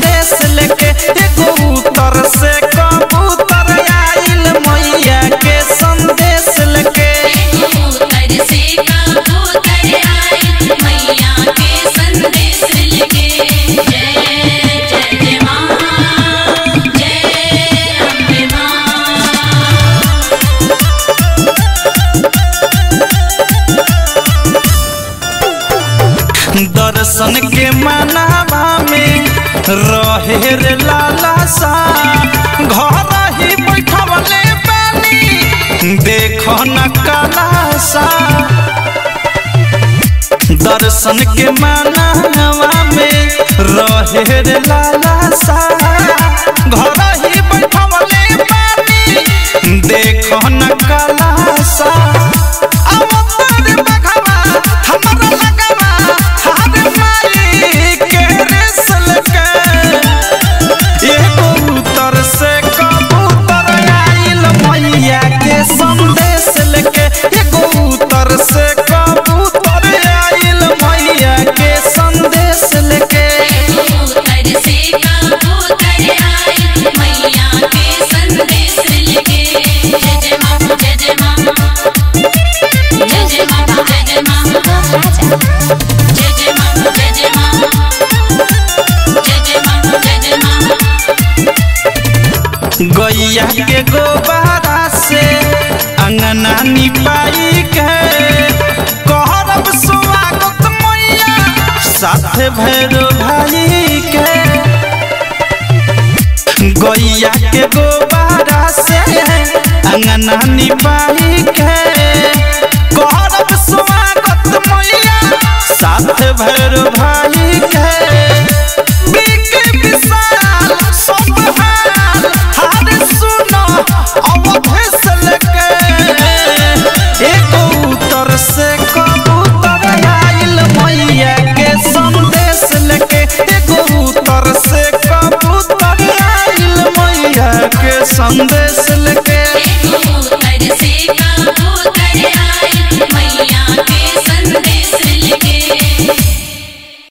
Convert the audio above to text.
संदेश लेके एगो उत्तर से कबूतर आइल मैया के संदेश लेके कबूतर से कबूतर आए मैया के संदेश लेके जय जय जय माँ जय अम्बे माँ दर्शन के मनावा में रहे रे लाला सा घर ही बैठवले बानी देखो न काला सा दर्शन के मनावा में रहे रे लाला सा घर ही बैठवले बानी देखो न काला सा अवतार बघवा हमरा लगवा हर माई के रेसल के एगो उत्तर से कबूतर आइल मैया के संदेश लेके एगो उत्तर से कबूतर आइल मैया के संदेश लेके कबूतर से कबूतर आए मैया के संदेश लेके जय जय माँ जय जय माँ जय जय माँ जय जय माँ जय जय माँ जय जय माँ जय जय माँ जय जय माँ गैया के गोबारा से अंगना निपाई के कहरब स्वागत मैया साथ भैरो भाई के गैया के गोबारा से अंगना निपाई के कहरब स्वागत मैया साथ भैरो भाई के बिके विशाल सब हाल हार सुनो अवधेश लेके एगो उत्तर से कबूतर आइल मैया के संदेश लेके एगो उत्तर से कबूतर आइल मैया के संदेश